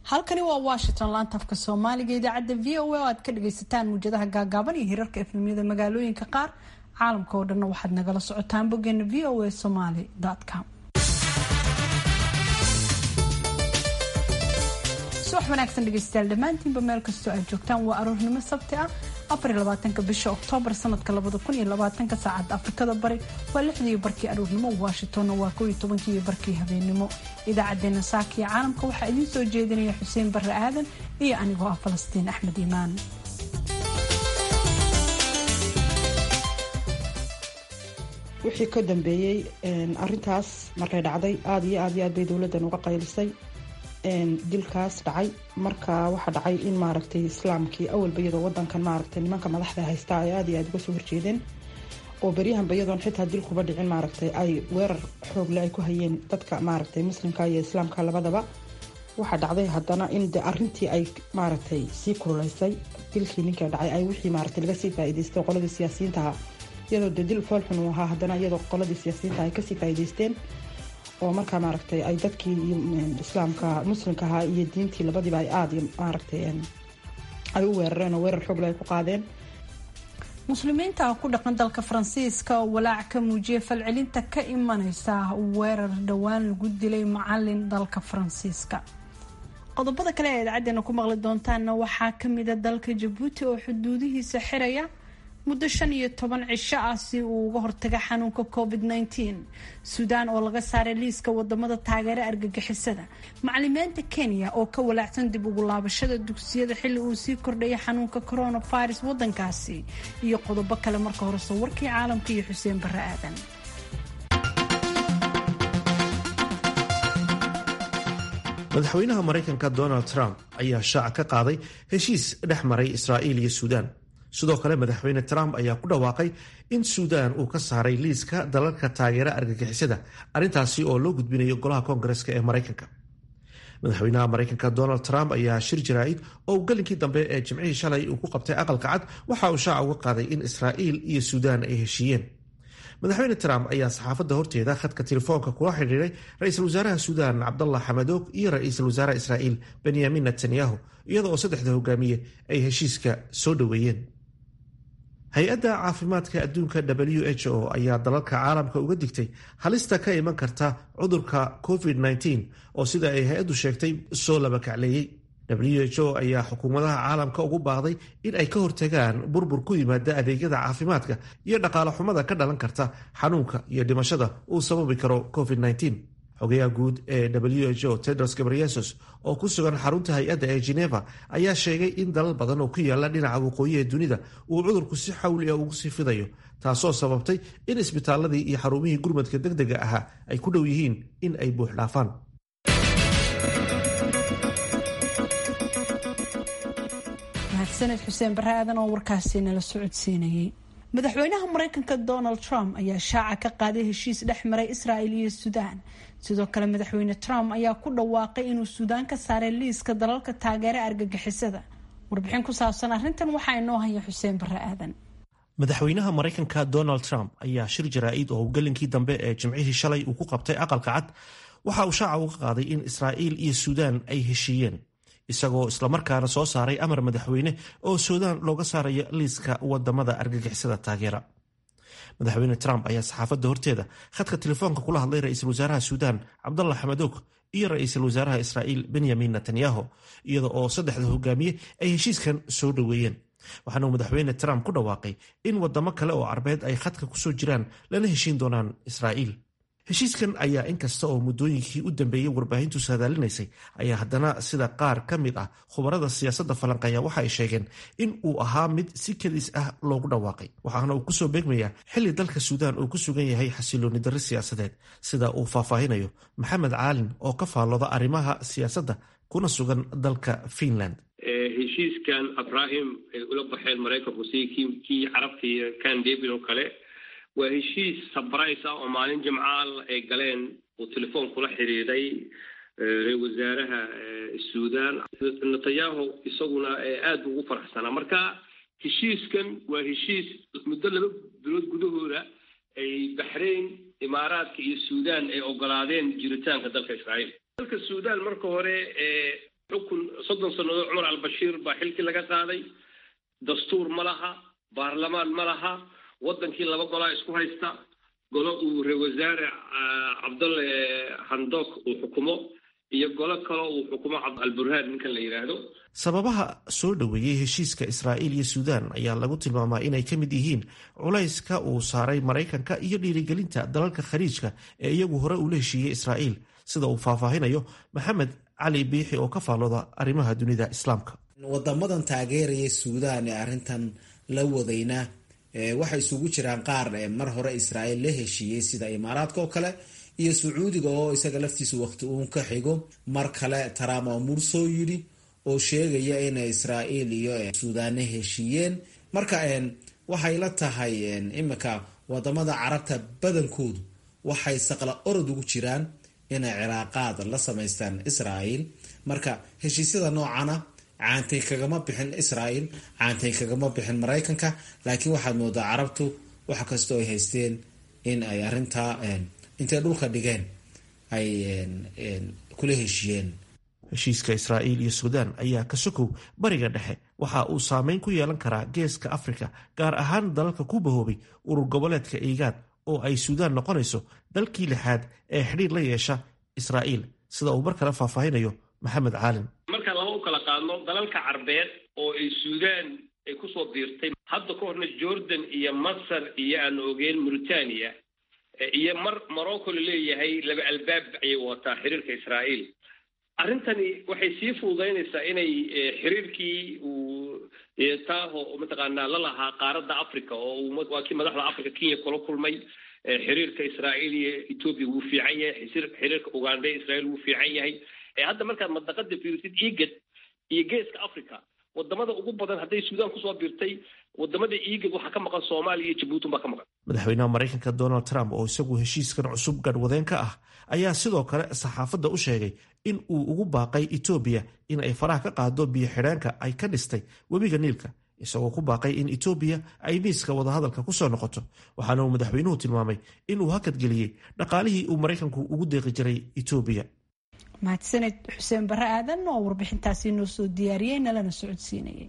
halkani waa washington laanta afka soomaaliga idaacadda v o a oo aad ka dhagaysataan muwjadaha gaagaaban iyo hirarka efnimyada magaalooyinka qaar caalamka oo dhanna waxaad nagala socotaan boggeena v o a somaly com subax wanaagsan dhegeystayaal dhammaantiinba meel kastoo aad joogtaan waa aroornimo sabti ah afarlabaatanka bisha oktoobar sanadka labada kun iyo labaatanka saacadda afrikada bari waa lixdii barkii aroornimo washingtonna waa kow iyo tobankii barkii habeenimo idaacadeena saaka iyo caalamka waxaa idiin soo jeedinaya xuseen barre aadan iyo anigoo ah falastiin axmed iimaan wixii ka dambeeyey arintaas markay dhacday aada iyo aad iyo aad bay dowladdan uga qaylisay dilkaas dhacay marka waxaa dhacay in maaragtay islaamkii awalba iyadoo wadankan maaragtay nimanka madaxda haystaa ay aada iyo aada uga soo horjeedeen oo beryahanba iyadoon xitaa dil kuba dhicin maaragtay ay weerar xoogle ay ku hayeen dadka maaragtay muslimka iyo islaamka labadaba waxaa dhacday haddana in de arintii ay maaragtay sii kululeysay dilkii ninka dhacay ay wixii maaragtay laga sii faa-iideystay qoladii siyaasiyiintaha iyadoo de dil foolxun uu ahaa haddana iyadoo qoladii siyaasiyiinta ay kasii faa-iideysteen oo markaa maaragtay ay dadkii islaamka muslimka ahaa iyo diintii labadiiba ay aada maaragtay ay u weerareen oo weerar xoogle ay ku qaadeen muslimiinta ku dhaqan dalka faransiiska oo walaac ka muujiyay falcelinta ka imaneysa weerar dhowaan lagu dilay macalin dalka faransiiska qodobada kale ee idaacadeena ku maqli doontaanna waxaa kamida dalka jabuuti oo xuduudihiisa xiraya muddo shan iyo toban cisho ah si uu uga hortaga xanuunka covid -19 suudaan oo laga saaray liiska wadamada taageera argagixisada macalimiinta kenya oo ka walaacsan dib ugu laabashada dugsiyada xilli uu sii kordhaya xanuunka coronavirus wadankaasi iyo qodobo kale marka horese warkii caalamka iyo xuseen barre aadan madaxweynaha maraykanka donald trump ayaa shaaca ka qaaday heshiis dhex maray israa'iil iyo suudaan sidoo kale madaxweyne trump ayaa ku dhawaaqay in suudaan uu ka saaray liiska dalalka taageera argagixisada arrintaasi oo loo gudbinayo golaha koongareska ee maraykanka madaxweynaha maraykanka donald trump ayaa shir jaraa'id oo uu galinkii dambe ee jimcihii shalay uu ku qabtay aqalka cad waxa uu shaaca uga qaaday in israa'iil iyo suudaan ay heshiiyeen madaxweyne trump ayaa saxaafadda horteeda khadka telefoonka kula xidhiiray ra-iisul wasaaraha suudaan cabdallah xamadoog iyo ra-iisul wasaaraha israa'iil benyamin netanyahu iyada oo saddexda hogaamiye ay heshiiska soo dhoweeyeen hay-adda caafimaadka adduunka w h o ayaa dalalka caalamka uga digtay halista ka iman karta cudurka covid-19 oo sida ay hay-addu sheegtay soo laba kacleeyey w h o ayaa xukuumadaha caalamka ugu baaqday in ay ka hortagaan burbur ku yimaada adeegyada caafimaadka iyo dhaqaale xumada ka dhalan karta xanuunka iyo dhimashada uu sababi karo covid-19 xogayaha guud ee w h o tedros gabriyesus oo ku sugan xarunta hay-adda ee geneva ayaa sheegay in dalal badan oo ku yaala dhinaca waqooyi ee dunida uu cudurku si xawli ah ugu sii fidayo taasoo sababtay in isbitaaladii iyo xarumihii gurmadka degdega ahaa ay ku dhow yihiin in ay buux dhaafaan mahadsaned xuseen barre aadan oo warkaasi nala socodsiinayay madaxweynaha maraykanka donald trump ayaa shaaca ka qaaday heshiis dhex maray israa'il iyo suudaan sidoo kale madaxweyne trump ayaa ku dhawaaqay inuu suudaan ka saaray liiska dalalka taageera argagixisada warbixin ku saabsan arrintan waxaa inoo haya xuseen barre aadan madaxweynaha maraykanka donald trump ayaa shir jaraa'id oo galinkii dambe ee jimcihii shalay uu ku qabtay aqalka cad waxa uu shaaca uga qaaday in israa'iil iyo suudaan ay heshiiyeen isagoo islamarkaana soo saaray amar madaxweyne oo suudaan looga saarayo liiska wadamada argagixisada taageera madaxweyne trump ayaa saxaafadda horteeda khadka telefoonka kula hadlay ra-iisul wasaaraha suudaan cabdallah xamadoog iyo ra-iisul wasaaraha israa'iil benyamin netanyahu iyada oo saddexda hogaamiye ay heshiiskan soo dhoweeyeen waxaana uu madaxweyne trump ku dhawaaqay in wadamo kale oo carbeed ay khadka kusoo jiraan lana heshiin doonaan israa'iil heshiiskan ayaa inkasta oo muddooyinkii u dambeeyey warbaahintu saadaalinaysay ayaa haddana sida qaar ka mid ah khubarada siyaasadda falanqeeya waxa ay sheegeen in uu ahaa mid si kadis ah loogu dhawaaqay waxaana uu kusoo beegmayaa xilli dalka suudaan uu ku sugan yahay xasilooni darri siyaasadeed sida uu faahfaahinayo maxamed caalin oo ka faallooda arrimaha siyaasadda kuna sugan dalka finland heshiiskan abrahim ay ula baxeen maraykanku si kii carabtii kan david oo kale waa heshiis sabrais ah oo maalin jimcaal ay galeen uu telefoon kula xidhiiday ra-isul wasaaraha suudaan netanyahu isaguna aad buu ugu faraxsanaa marka heshiiskan waa heshiis muddo laba bilood gudahooda ay baxrayn imaaraadka iyo suudaan ay ogolaadeen jiritaanka dalka israa'iil dalka suudaan marka hore xukun soddon sannadood cumar albashiir baa xilkii laga qaaday dastuur ma laha baarlamaan ma laha waddankii laba golaa isku haysta golo uu ra wasaare cabdalle handok uu xukumo iyo golo kaloo uu xukumo alburhaan ninkan la yidhaahdo sababaha soo dhoweeyey heshiiska israa'iil iyo suudaan ayaa lagu tilmaamaa inay ka mid yihiin culayska uu saaray maraykanka iyo dhiirigelinta dalalka khaliijka ee iyagu hore ula heshiiyey israa'iil sida uu faahfaahinayo maxamed cali biixi oo ka faallooda arrimaha dunida islaamka wadamadan taageeraya suudaan ee arrintan la wadayna waxay isugu jiraan qaar mar hore israa'iil la heshiiyey sida imaaraadka oo kale iyo sacuudiga oo isaga laftiisa waqti uun ka xigo mar kale trump oo mur soo yidhi oo sheegaya inay israa'iil iyo suudaane heshiiyeen marka waxay la tahay imika wadamada carabta badankoodu waxay saqla orod ugu jiraan inay cilaaqaad la samaystaan israa'iil marka heshiisyada noocana caantay kagama bixin israa'iil caantay kagama bixin maraykanka laakiin waxaad moodaa carabtu wax kastoo ay haysteen in ay arintaa intay dhulka dhigeen ay kula heshiiyeen heshiiska israa'iil iyo suudaan ayaa ka sokow bariga dhexe waxa uu saameyn ku yeelan karaa geeska afrika gaar ahaan dalalka ku bahoobay urur goboleedka iigaad oo ay suudaan noqonayso dalkii lixaad ee xidhiir la yeesha israa'iil sida uu mar kale faahfaahinayo maxamed caalin marka laba u kala qaadno dalalka carbeed oo ay suudaan ay kusoo biirtay hadda ka horna jordan iyo masar iyo aan ogeen mauritania iyo mar morocco la leeyahay laba albaab ayay wataa xiriirka israa'iil arrintani waxay sii fududaynaysaa inay xiriirkii uu taaho mataqaanaa la lahaa qaaradda africa oo waa kii madaxda africa kenya kula kulmay xiriirka israa'iil iyo etoobiya wuu fiican yahay xiriirka uganda israa'iil wuu fiican yahay hadda markaad madaqada fiirisid igad iyo geeska africa wadamada ugu badan hadday suudaan kusoo biirtay wadamada igad waxaa ka maqan soomaaliya iyo jabuutin baa ka maqan madaxweynaha maraykanka donald trump oo isagu heshiiskan cusub gadhwadeen ka ah ayaa sidoo kale saxaafadda u sheegay in uu ugu baaqay etoobiya in ay faraha ka qaado biyo xidheenka ay ka dhistay webiga niilka isagoo ku baaqay in etoobiya ay miiska wadahadalka kusoo noqoto waxaana uu madaxweynuhu tilmaamay in uu hakadgeliyey dhaqaalihii uu maraykanku ugu deeqi jiray etoobiya mahadsaned xuseen barre aadan oo warbixintaasi noo soo diyaariyey nalana socodsiinayay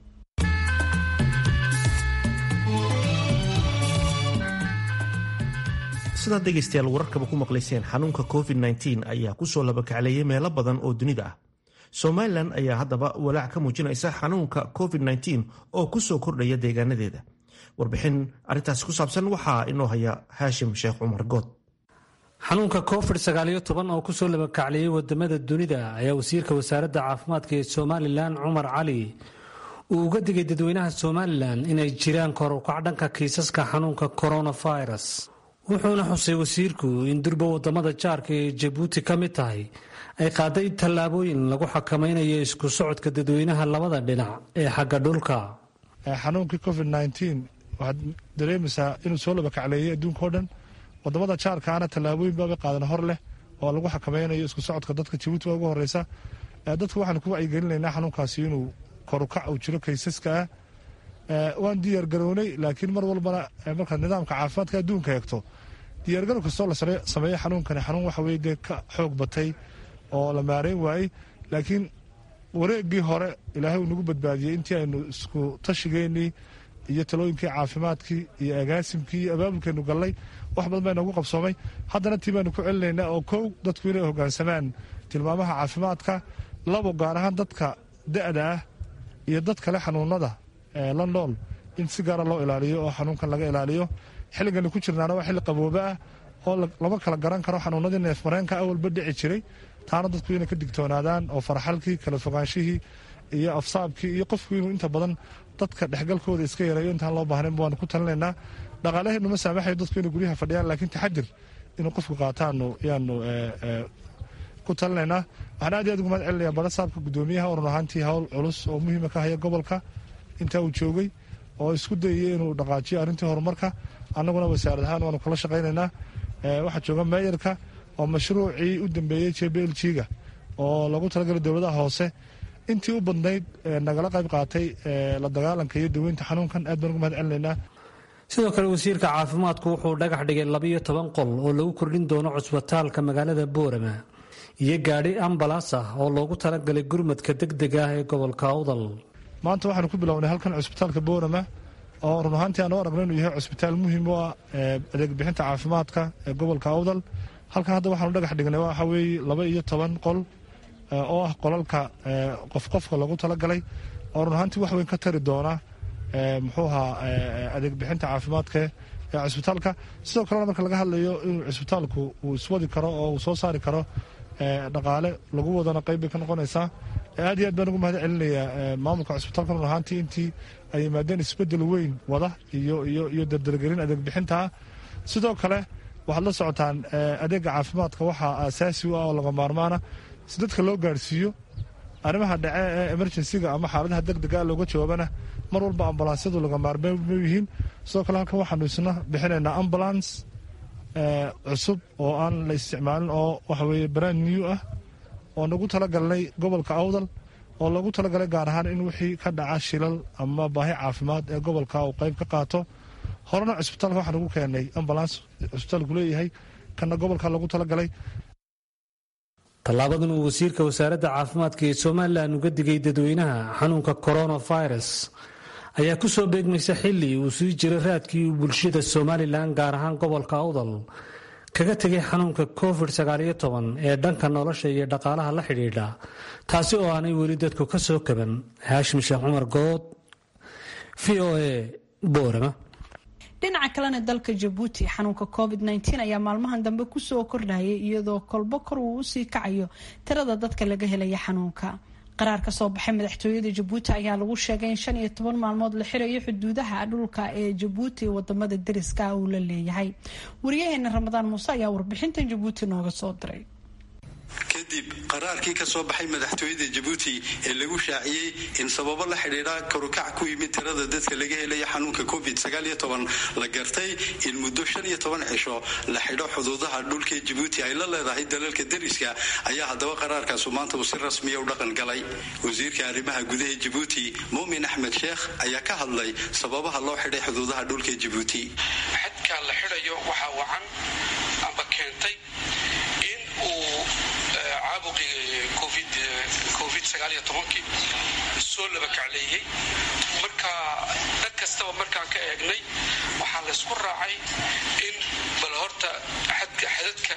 sidaad dhegaystayaal wararkaba ku maqlayseen xanuunka covid -19 ayaa kusoo labakacleeyay meelo badan oo dunida ah somalilan ayaa haddaba walaac ka muujinaysa xanuunka covid-19 oo kusoo kordhaya deegaanadeeda warbixin arintaasi ku saabsan waxaa inoo haya haashim sheekh cumar good xanuunka covid sagaaliyo toban oo kusoo labakacliyey wadamada dunida ayaa wasiirka wasaaradda caafimaadka ee somalilan cumar cali uu uga digay dadweynaha somalilan inay jiraan korukac dhanka kiisaska xanuunka coronavirus wuxuuna xusay wasiirku in durba wadamada jaarka ee jabuuti ka mid tahay ay qaaday tallaabooyin lagu xakamaynayo isku socodka dadweynaha labada dhinac ee xagga dhulka xanuunkii covid waxaad dareemaysaa inuu soo labakacleeyey adduunka o dhan wadamada jaarkaana tallaabooyin baaba qaadan hor leh oo lagu xakamaynayo isku socodka dadka jabuuti baa ugu horeysa dadka waxaan ku wacyigelinaynaa xanuunkaasi inuu korukac uu jiro kaysaska ah waan diyaar garownay laakiin mar walbana markaad nidaamka caafimaadka adduunka eegto diyaargarow kastoo la sameeyo xanuunkani xanuun waxa weye dee ka xoog batay oo la maareyn waayey laakiin wareegii hore ilaahay uu nagu badbaadiyey intii aynu isku tashigeennii iyo talooyinkii caafimaadkii iyo agaasimkii iyo abaabulkeenu gallay wax badan baa noogu qabsoomay haddana tii baanu ku celinaynaa oo kow dadku inay hoggaansamaan tilmaamaha caafimaadka labo gaar ahaan dadka da'da ah iyo dad kale xanuunada la nool in si gaara loo ilaaliyo oo xanuunkan laga ilaaliyo xilligani ku jirnaana waa xilli qaboobe ah oo lama kala garan karo xanuunadii neefmareenka awalba dhici jiray taana dadku inay ka digtoonaadaan oo farxalkii kala fogaanshihii iyo afsaabkii iyo qofku inuu inta badan dadka dhexgalkooda iska yareeyo intaan loo baahnaynba waanu ku talinaynaa dhaqaalaheennu ma saamaxayo dadku inay guryaha fadhiyaan laakiin taxadir inuu qofku qaataanu yaanu ku talinaynaa waxaan aad iyo aad ugu mahad celinayaa barasaabka guddoomiyaha oo run ahaantii hawl culus oo muhiima ka haya gobolka intaa uu joogay oo isku dayay inuu dhaqaajiyo arrintii horumarka annaguna wasaarad ahaan waanu kala shaqaynaynaa waxaa jooga meeyarka oo mashruucii u dambeeyey j b l g-ga oo lagu talagalay dowladaha hoose intii u badnayd nagala qayb qaatay la dagaalanka iyo daweynta xanuunkan aad baan ugu mahad celinaynaa sidoo kale wasiirka caafimaadku wuxuu dhagax dhigay labiyo toban qol oo lagu kordhin doono cusbitaalka magaalada boorama iyo gaadhi ambalas ah oo loogu talagalay gurmadka degdega ah ee gobolka awdal maanta waxaanu ku bilownay halkan cusbitaalka boorama oo run ahaantii aan u aragno inuu yahay cusbitaal muhiim u ah adeeg bixinta caafimaadka ee gobolka awdal halkan hadda waxaanu dhagax dhignay waxa weeye laba iyo toban qol oo ah qolalka qof qofka lagu talagalay oo run ahaantii wax weyn ka tari doona muxuu ahaa adeeg bixinta caafimaadka ee cusbitaalka sidoo kalena marka laga hadlayo inuu cusbitaalku uu iswadi karo oo uu soo saari karo dhaqaale lagu wadana qayb bay ka noqonaysaa aad iyo aad baan ugu mahad celinayaa maamulka cusbitaalka run ahaantii intii ay yimaadeen isbedel weyn wada iyo iyo iyo dardargelin adeeg bixintaa sidoo kale waxaad la socotaan adeega caafimaadka waxaa aasaasi u ah oo laga maarmaana si dadka loo gaarhsiiyo arrimaha dhace ee emergensiga ama xaaladaha degdega looga jawaabana mar walba ambulansyadu laga maarmeen yihiin sidoo kale halkan waxaanu isna bixinaynaa ambulance cusub oo aan la isticmaalin oo waxa weeye brand new ah oo nagu talagalnay gobolka awdal oo lagu talagalay gaar ahaan in wixii ka dhaca shilal ama baahi caafimaad ee gobolka uu qayb ka qaato horena cusbitaalka waxaa nagu keenay ambulance cusbitaalku leeyahay kana gobolka lagu talagalay tallaabadan uu wasiirka wasaaradda caafimaadka ee somalilan uga digay dadweynaha xanuunka coronavirus ayaa ku soo beegmaysa xilli uu sii jiray raadkii uu bulshada somalilan gaar ahaan gobolka awdal kaga tegay xanuunka covid ee dhanka nolosha iyo dhaqaalaha la xidhiidha taasi oo aanay weli dadku ka soo kaban haashim sheekh cumar good v o a boorama dhinaca kalena dalka jabuuti xanuunka covid ayaa maalmahan dambe kusoo kordhayay iyadoo kolbo kor uu usii kacayo tirada dadka laga helaya xanuunka qaraar ka soo baxay madaxtooyada jabuuti ayaa lagu sheegay in shan iyo toban maalmood la xirayo xuduudaha dhulka ee jabuuti wadamada dariska uu la leeyahay wariyaheena ramadaan muuse ayaa warbixintan jabuuti nooga soo diray kadib qaraarkii ka soo baxay madaxtooyada jabuuti ee lagu shaaciyey in sababo la xidhiidha karukac ku yimid tirada dadka laga helaya xanuunka covid la gartay in muddo shan iyo toban cisho la xidho xuduudaha dhulkii jabuuti ay la leedahay dalalka dariska ayaa haddaba qaraarkaasu maanta uu si rasmiya u dhaqan galay wasiirka arrimaha gudaha jabuuti muumin axmed sheekh ayaa ka hadlay sababaha loo xidhay xuduudaha dhulka jabuuti xadka la xidhayo waxaa wacan amba keentay in uu caabuqii covid kii soo labakacleeyey marka dhan kastaba markaan ka eegnay waxaa laysku raacay in bal horta xadadkan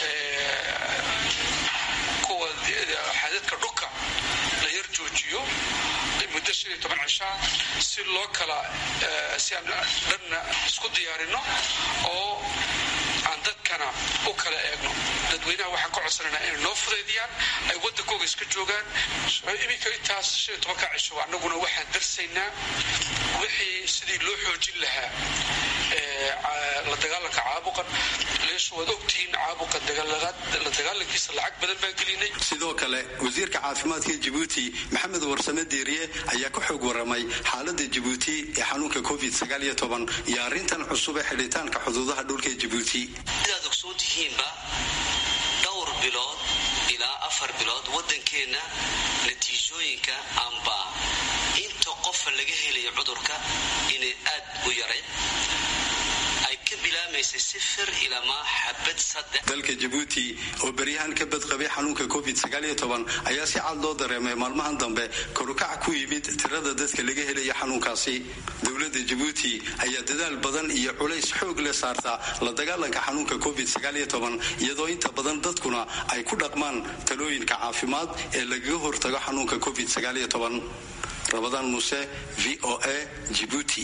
kuwa xadadka dhulka la yar joojiyo muddo shan iyo toban cishaa si loo kala si aan dhanna isku diyaarino oo aan dadkana u kala eegno dadweynaha waxaan ka codsanaynaa inay noo fudaydiyaan ay waddankooga iska joogaan iminka intaas shan iyo tobanka cisho annaguna waxaan darsaynaa wixii sidii loo xoojin lahaa la dagaalanka caabuqan leeshu waad ogtihiin caabuqa la dagaalankiisa lacag badan baan gelinay sidoo kale wasiirka caafimaadka jabuuti maxamed warsame diiriye ayaa ka xoog waramay xaalada jabuuti ee xanuunka covid iyo arrintan cusub ee xidhitaanka xuduudaha dhulka jabuuti sidaad ogsoon tihiinba dhowr bilood ilaa afar bilood waddankeenna natiijooyinka amba inta qofa laga helayo cudurka inay aad u yarayd ay ka bilaamaysay sifir ilamaa xabad saddex dalka jabuuti oo beryahan ka badqabay xanuunka covid ayaa si cad loo dareemay maalmahan dambe korukac ku yimid tirada dadka laga helaya xanuunkaasi dowladda jabuuti ayaa dadaal badan iyo culays xoog leh saarta la dagaalanka xanuunka covid iyadoo inta badan dadkuna ay ku dhaqmaan talooyinka caafimaad ee lagaga hortago xanuunka covid rabadaan muuse v o a jibuuti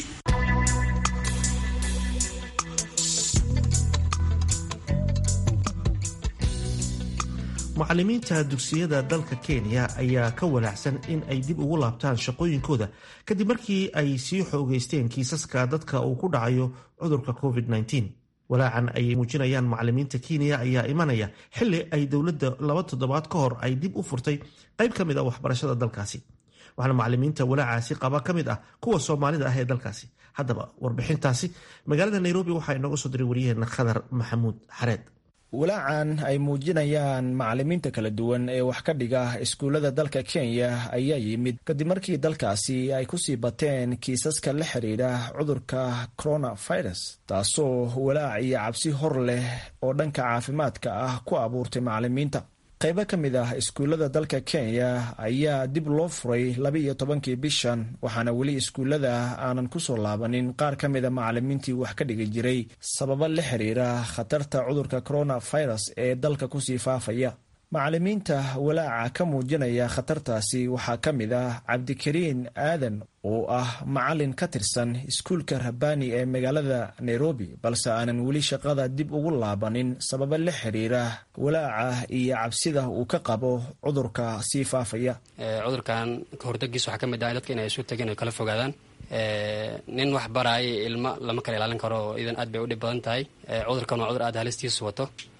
macallimiinta dugsiyada dalka kenya ayaa ka walaacsan in ay dib ugu laabtaan shaqooyinkooda kadib markii ay sii xoogeysteen kiisaska dadka uu ku dhacayo cudurka covid-19 walaacan ay muujinayaan macallimiinta kenya ayaa imanaya xili ay dowladda laba toddobaad ka hor ay dib u furtay qayb ka mid ah waxbarashada dalkaasi waxaana macallimiinta walaacaasi qaba ka mid ah kuwa soomaalida ah ee dalkaasi haddaba warbixintaasi magaalada nairobi waxaa inooga soo diray waryaheena khadar maxamuud xareed walaacan ay muujinayaan macallimiinta kala duwan ee wax ka dhiga iskuullada dalka kenya ayaa yimid kadib markii dalkaasi ay kusii bateen kiisaska la xidhiidha cudurka coronavirus taasoo walaac iyo cabsi hor leh oo dhanka caafimaadka ah ku abuurtay macallimiinta qaybo ka mid ah iskuullada dalka kenya ayaa dib loo furay laba iyo tobankii bishan waxaana weli iskuullada aanan kusoo laabanin qaar ka mida macalimiintii wax ka dhigi jiray sababo la xiriira khatarta cudurka coronavirus ee dalka kusii faafaya macalimiinta walaaca ka muujinaya khatartaasi waxaa ka mid ah cabdikariin aadan oo ah macalin ka tirsan iskuulka rabani ee magaalada nairobi balse aanan weli shaqada dib ugu laabanin sababo la xiriira walaaca iyo cabsida uu ka qabo cudurka sii faafaya cudurkan kahordagiisa waxaa ka mid ah dadka inay isu tageen oo kala fogaadaan nin wax baraaya ilmo lama kala ilaalin karo idan aad bay u dhib badan tahay cudurkan waa cudur aad halistiisa wato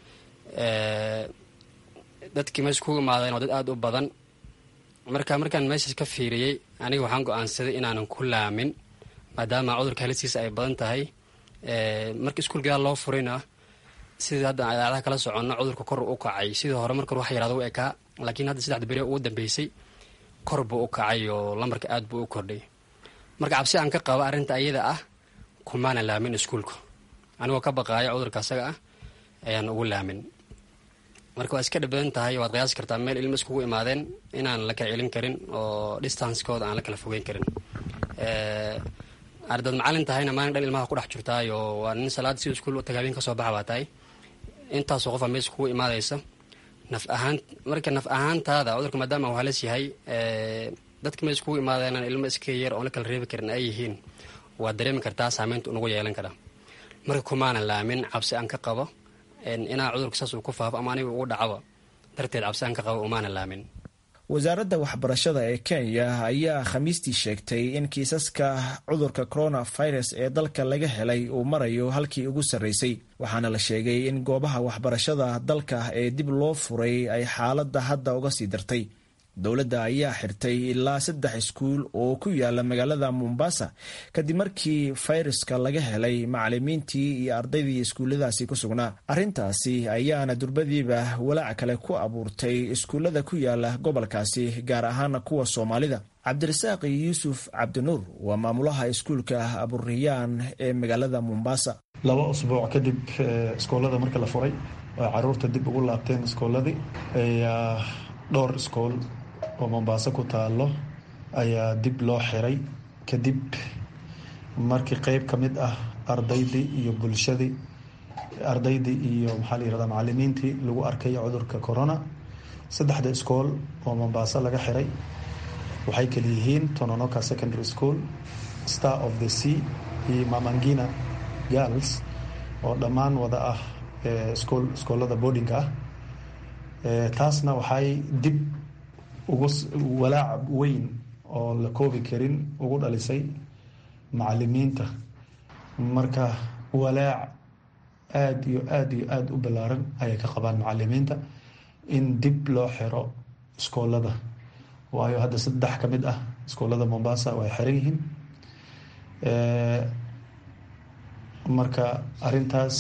dadkii meesha ku imaadeen waa dad aada u badan marka markaan meeshaas ka fiiriyey aniga waxaan go-aansaday inaanan ku laamin maadaama cudurka halistiisa ay badan tahay marka iskuul gadaal loo furina sidii hadda idaacadaha kala soconno cudurka kor u kacay sidii hore marka wax yaraada u ekaa laakiin hadda saddexda beri ugu dambeysay kor buu u kacay oo lambarka aad buu u kordhay marka cabsi aan ka qaba arrinta ayada ah kumaana laamin iskuulka anigoo ka baqaaya cudurka asaga ah ayaan ugu laamin marka waa iska dhibadan tahay waad qiyaasi kartaa meel ilmo iskugu imaadeen inaan la kala celin karin oo distancekooda aan la kala fogeyn karin ardaad macalin tahayna maalin dhan ilmaha ku dhex jirtaayo waa nin salaad si iskuul tagaabin ka soo baxa baa tahay intaasoo qofaa meesha kugu imaadaysa naf ahaan marka naf ahaantaada cudurka maadaama uu halis yahay dadka meesha kugu imaadeen ilmo iska yar oon la kala reebi karin ay yihiin waad dareemi kartaa saameynta unagu yeelan kara marka kumaanan laamin cabsi aan ka qabo inaa cudurka saas uu ku faafo ama aniga ugu dhacaba darteed cabsi aan ka qabo umaana laamin wasaaradda waxbarashada ee kenya ayaa khamiistii sheegtay in kiisaska cudurka coronavirus ee dalka laga helay uu marayo halkii ugu sarreysay waxaana la sheegay in goobaha waxbarashada dalka ee dib loo furay ay xaaladda hadda uga sii dartay dowladda ayaa xirtay ilaa saddex iskuul oo ku yaala magaalada mombasa kadib markii fayraska laga helay macalimiintii iyo ardaydii iskuulladaasi ku sugnaa arrintaasi ayaana durbadiiba walaac kale ku abuurtay iskuullada ku yaala gobolkaasi gaar ahaana kuwa soomaalida cabdirasaaq yuusuf cabdinuur waa maamulaha iskuulka aburiyaan ee magaalada mombasa laba usbuuc kadib iskoolada marka la furay oo caruurta dib ugu laabteen iskooladii dhowr iskool oo mombaaso ku taalo ayaa dib loo xiray kadib markii qeyb ka mid ah ardaydii iyo bulshadii ardaydii iyo maxaa la yirahdaa macalimiintii lagu arkay cudurka corona saddexda iskool oo mombaaso laga xiray waxay kala yihiin tononoka secondary school star of the sea iyo mamangina girls oo dhammaan wada ah iskool iskoolada boardinga ah taasna waxay dib ugu walaac weyn oo la koobi karin ugu dhalisay macalimiinta marka walaac aada iyo aada iyo aada u ballaaran ayay ka qabaan macalimiinta in dib loo xiro iskoolada waayo hadda saddex ka mid ah iskoolada mombasa way xiran yihiin marka arintaas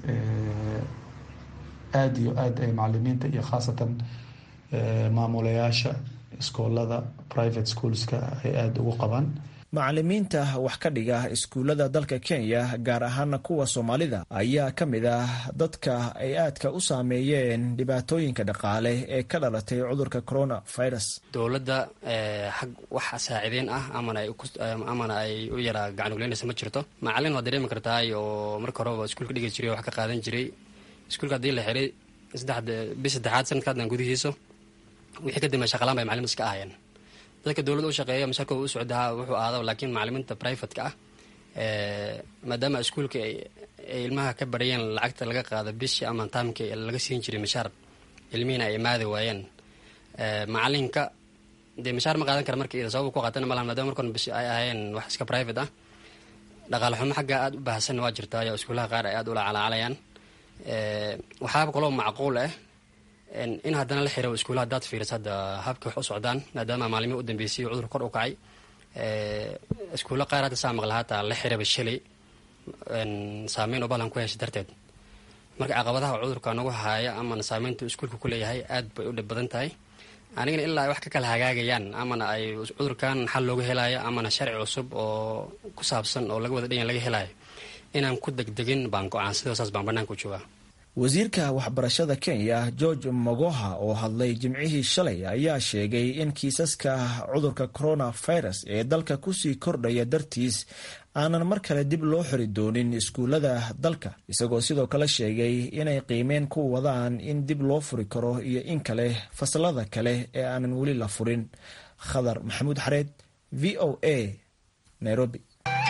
aada iyo aada ay macalimiinta iyo khaasatan maamulayaasha iskoolada private schoolska ay aada ugu qabaan macalimiinta wax ka dhiga iskuullada dalka kenya gaar ahaana kuwa soomaalida ayaa ka mid ah dadka ay aadka u saameeyeen dhibaatooyinka dhaqaale ee ka dhalatay cudurka coronavirus dowladda xag wax saacideyn ah amana ay u yaraa gacanugleynaysa ma jirto macalin waad dareemi kartaay oo marka horeba iskuulka dhigi jiray oo wax ka qaadan jiray iskuulka haddii la xiray saddex bis saddexaad sanadkaadnan gudihiisa wixii ka dambeya shaqalaan bay macalimin iska ahayeen dadka dowladda u shaqeeya mashaarkooda u socdaa wuxuu ahaada laakiin macalimiinta privatka ah maadaama iskuulka ay ilmaha ka barayeen lacagta laga qaado bishii ama taamki laga siin jiray mashaar ilmihiina ay imaadi waayeen macalinka dee mashaar ma qaadan kara marka ida sababa ku qaatana malaha maadama markoon bishi ay ahayeen wax iska private ah dhaqaale xumo xagga aada u baahsanna waa jirtaa oo iskuulaha qaar ay aada ula calaacalayaan waxaaba kaloo macquul ah in haddana la xiro iskuulaha hadaad fiiris hadda habka wax u socdaan maadaama maalimihi u dambeysay cudur kor u kacay iskuulo qaar hadda saa maqla hataa la xiraba shalay saameyn oo balan ku heshay darteed marka caqabadaha cudurka nagu haaya amana saameynta iskuulka ku leeyahay aad bay u dhib badan tahay anigana ilaa ay wax ka kala hagaagayaan amana ay cudurkan xal looga helayo amana sharci cusub oo ku saabsan oo laga wada dhanyan laga helayo inaan ku degdegin baan go-aan sidoo saas baan banaanka u joogaa wasiirka waxbarashada kenya george mogoha oo hadlay jimcihii shalay ayaa sheegay in kiisaska cudurka coronavirus ee dalka kusii kordhaya dartiis aanan mar kale dib loo xiri doonin iskuullada dalka isagoo sidoo kale sheegay inay qiimeen ku wadaan in dib loo furi karo iyo in kale fasalada kale ee aanan weli la furin khadar maxamuud xareed v o a nairobi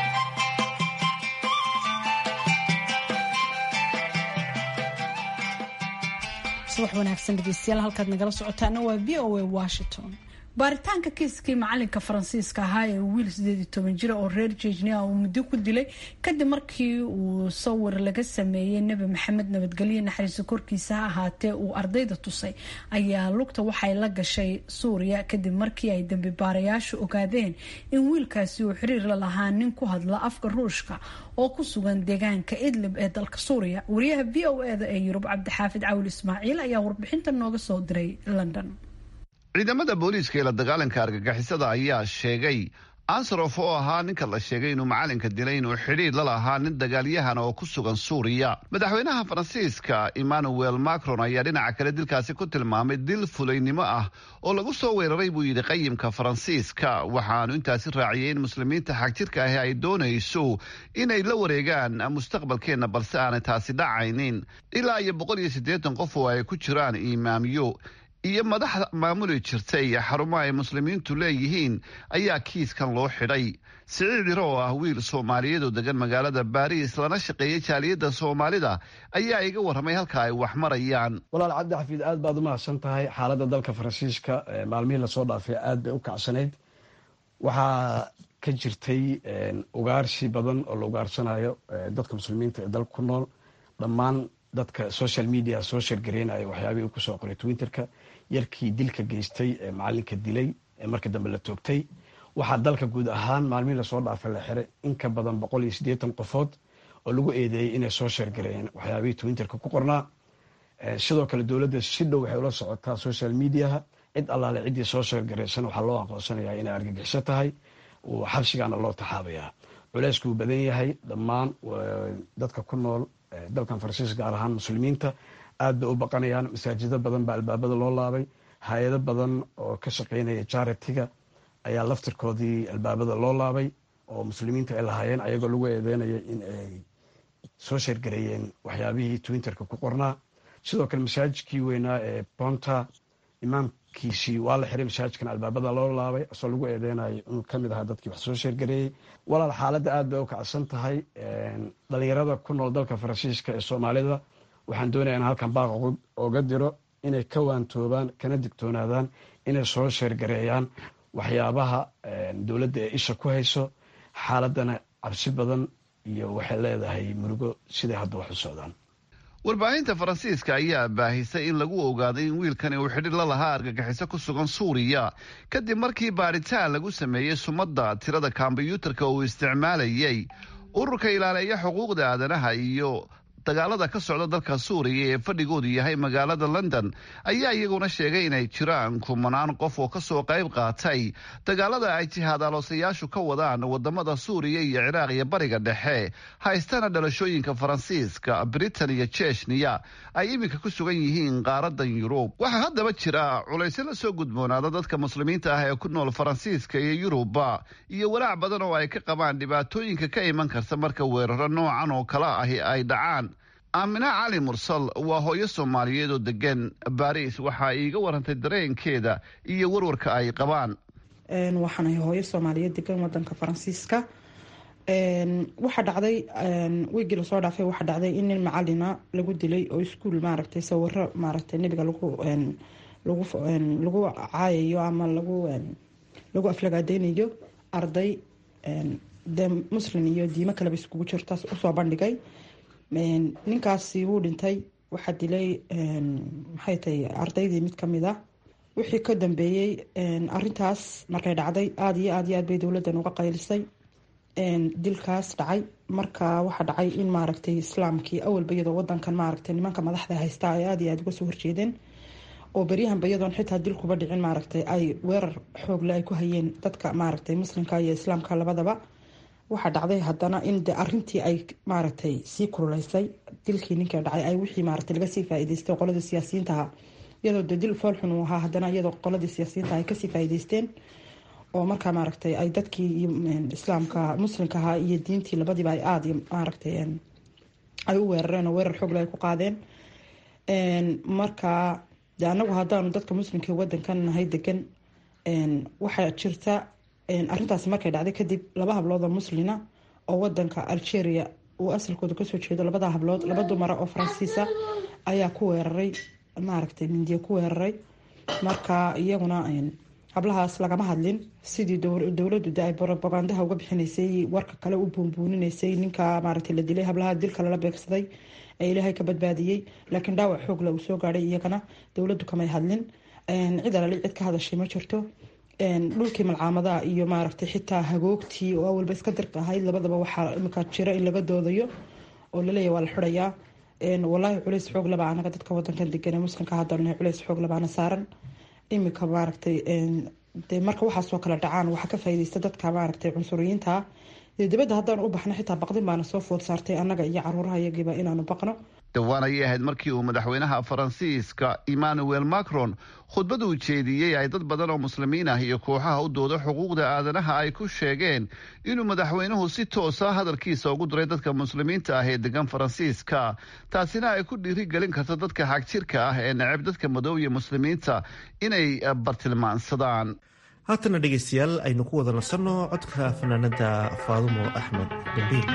subax wanaagsan dhegeystayaal halkaad nagala socotaana waa v o a washington baaritaanka kiiskii macalinka faransiiska ahaa ee wiil sideed iyo toban jira oo reer jejnia uu muddo ku dilay kadib markii uu sawir laga sameeyey nebi maxamed nabadgelyo naxariiso korkiisa ha ahaatee uu ardayda tusay ayaa lugta waxay la gashay suuriya kadib markii ay dambi baarayaashu ogaadeen in wiilkaasi uu xiriir la lahaa nin ku hadla afka ruushka oo ku sugan deegaanka idlib ee dalka suuriya wariyaha v o eda ee yurub cabdixaafid cawil ismaaciil ayaa warbixinta nooga soo diray london ciidamada booliiska ee la dagaalanka argagixisada ayaa sheegay ansarof oo ahaa ninka la sheegay inuu macalinka dilay inuu xidhiir la lahaa nin dagaalyahan oo ku sugan suuriya madaxweynaha faransiiska emmanuel macron ayaa dhinaca kale dilkaasi ku tilmaamay dil fulaynimo ah oo lagu soo weeraray buu yidhi qayimka faransiiska waxaanu intaasi raaciyay in muslimiinta xagjirka ahi ay doonayso inay la wareegaan mustaqbalkeenna balse aanay taasi dhacaynin ilaa iyo boqol iyo siddeetan qof oo ay ku jiraan imaamyo iyo madaxda maamuli jirtay xarumaha ay muslimiintu leeyihiin ayaa kiiskan loo xidhay siciid iro oo ah wiil soomaaliyeed oo degan magaalada baariis lana shaqeeyay jaaliyadda soomaalida ayaa iga warramay halka ay wax marayaan walaal cabdi xafiid aad baad u mahadsan tahay xaaladda dalka faransiiska maalmihii lasoo dhaafay aad bay u kacsanayd waxaa ka jirtay ugaarsi badan oo la ugaarsanayo dadka muslimiinta ee dalka ku nool dhammaan dadka social media soo sheergareynaya waxyaabihii uu kusoo qoray twitterka yarkii dilka geystay ee macalinka dilay ee markii dambe la toogtay waxaa dalka guud ahaan maalmihii lasoo dhaafay la xiray in ka badan boqol iyo siddeetan qofood oo lagu eedeeyey inay soo sheergareeyeen waxyaabihii twitterka ku qornaa sidoo kale dowladda si dhow waxay ula socotaa social mediaha cid allaale ciddii soo sheergareysan waxaa loo aqoonsanayaa inay argagixiso tahay xabsigaana loo taxaabayaa culeysku wuu badan yahay dhammaan dadka ku nool dalkan faransiiska gaar ahaan muslimiinta aad bay u baqanayaan masaajido badan baa albaabada loo laabay hay-ado badan oo ka shaqeynaya jaritiga ayaa laftirkoodii albaabada loo laabay oo muslimiinta ay lahaayeen ayagoo lagu eedeynaya in ay soo sheergareeyeen waxyaabihii twitterka ku qornaa sidoo kale masaajidkii weynaa ee bonta imaamkiisii waa la xiray masaajidkan albaabada loo laabay asoo lagu eedeynayo inuu kamid ahaa dadkii wax soo sheergareeyey walaal xaaladda aad bay u kacsan tahay dhalinyarada ku nool dalka faransiiska ee soomaalida waxaan doonaya in halkan baaq oga diro inay ka waantoobaan kana digtoonaadaan inay soo sheergareeyaan waxyaabaha dowladda ee isha ku hayso xaaladana cabsi badan iyo waxay leedahay murugo siday hadda wax u socdaan warbaahinta faransiiska ayaa baahisay in lagu ogaaday in wiilkani uu xidhiir la lahaa argagixiso ku sugan suuriya kadib markii baadhitaan lagu sameeyey sumadda tirada kombyuutarka uu isticmaalayay ururka ilaaleeya xuquuqda aadanaha iyo dagaalada ka socda dalka suuriya ee fadhigoodu yahay magaalada london ayaa iyaguna sheegay inay jiraan kumanaan qof oo kasoo qayb qaatay dagaalada ay jihaadaaloosayaashu ka wadaan wadamada suuriya iyo ciraaq iyo bariga dhexe haystana dhalashooyinka faransiiska britain iyo jeshniya ay iminka ku sugan yihiin qaaradan yurub waxaa haddaba jira culaysyo la soo gudboonaada dadka muslimiinta ah ee ku nool faransiiska iyo yuruba iyo walaac badan oo ay ka qabaan dhibaatooyinka ka iman karta marka weeraro noocan oo kale ahi ay dhacaan aamina cali mursal waa hooyo soomaaliyeed oo degan baariis waxaa iiga warantay dareenkeeda iyo warwarka ay qabaan waxaanahay hooyo soomaaliyeed degan wadanka faransiiska waxaa dhacday wiigii lasoo dhaafay waxaa dhacday in nin macalina lagu dilay oo iskuul maaragtay sawiro maaragtay nebiga lagu lagu lagu caayayo ama lagu lagu aflagaadeynayo arday dee muslim iyo diimo kaleba iskugu jirtaas usoo bandhigay ninkaasi wuu dhintay waxaa dilay maxay tahay ardaydii mid kamid ah wixii ka dambeeyey arintaas markay dhacday aada iyo aad iyo aad bay dowladdan uga qaylisay dilkaas dhacay marka waxaa dhacay in maaragtay islaamkii awalba iyadoo wadankan maaragtay nimanka madaxda haysta ay aada iyo aada uga soo horjeedeen oo beryahanba iyadoon xitaa dil kuba dhicin maaragtay ay weerar xoogle ay ku hayeen dadka maaragtay muslimka iyo islaamka labadaba waxaa dhacday haddana in de arintii ay maaragtay sii kululeysay dilkii ninka dhacay ay wixii maaragtay laga sii faa'iideystay qoladii siyaasiyiintaha iyadoo de dil foolxun uu ahaa haddana iyadoo qoladii siyaasiyiinta ay kasii faa'iideysteen oo markaa maaragtay ay dadkii islaamka muslimka ahaa iyo diintii labadiiba ay aada maaragtay ay u weerareen oo weerar xoogle ay ku qaadeen marka de anagu haddaanu dadka muslimka wadankan nahay degan waxaa jirta arintaasi markay dhacday kadib laba hablood oo muslina oo wadanka algeria uu asalkooda kasoo jeedo labada hablood laba dumara oo faransiisa ayaa ku weeraray maaragtay mindiya ku weeraray marka iyaguna hablahaas lagama hadlin sidii dowladu de ay robagandaha uga bixinaysay warka kale u buunbuuninaysay ninka maaragtay la dilay hablaha dilka lala beegsaday ee ilaahay ka badbaadiyey laakiin dhaawac xoogla uu soo gaadhay iyagana dowladu kamay hadlin cid alali cid ka hadashay ma jirto dhulkii malcaamadaha iyo maaragtay xitaa hagoogtii oo awalba iska dirka ahayd labadaba waxaa imika jira in laga doodayo oo laleeya waa la xirayaa walaahi culeys xoog laba anaga dadka wadankan degan ee muslimka hadalna culeys xoog labaana saaran imika maaragtay de marka waxaasoo kale dhacaan waxaa ka faaideysta dadka maaragtay cunsuriyiinta dibadda haddaan u baxno xitaa baqdin baana soo food saartay annaga iyo caruuraha iyagiiba inaanu baqno dhowaan ayay ahayd markii uu madaxweynaha faransiiska emmanuel macron khudbad uu jeediyey ay dad badan oo muslimiin ah iyo kooxaha u dooda xuquuqda aadanaha ay ku sheegeen inuu madaxweynuhu si toosa hadalkiisa ugu diray dadka muslimiinta ah ee degan faransiiska taasina ay ku dhiiri gelin karto dadka xagjirka ah ee neceb dadka madow iyo muslimiinta inay bartilmaansadaan haatana dhegaystayaal aynu ku wada nasanno codka fanaanada faadumo axmed dambiil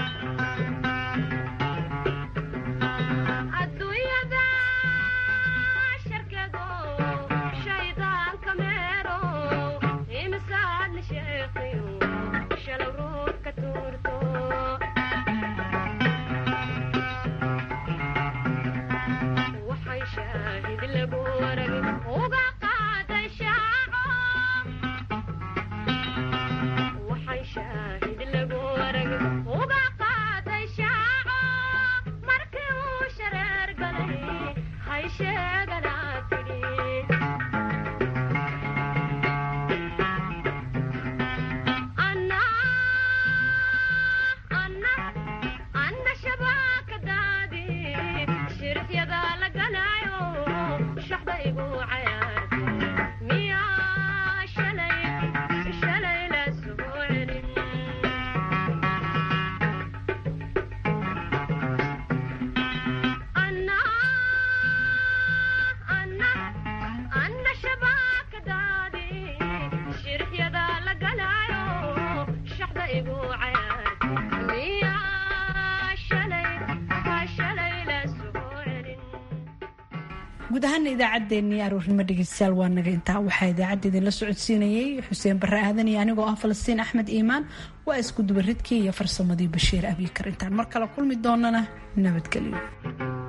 guud ahaana idaacaddeenii aroornimo dhegeystayaal waa naga intaa waxaa idaacadda idinla socodsiinayay xuseen barre aadan iyo anigoo ah falastiin axmed iimaan waa isku dubaridkii iyo farsamadii bashiir abiikar intaan mar kale kulmi doonana nabadgelyo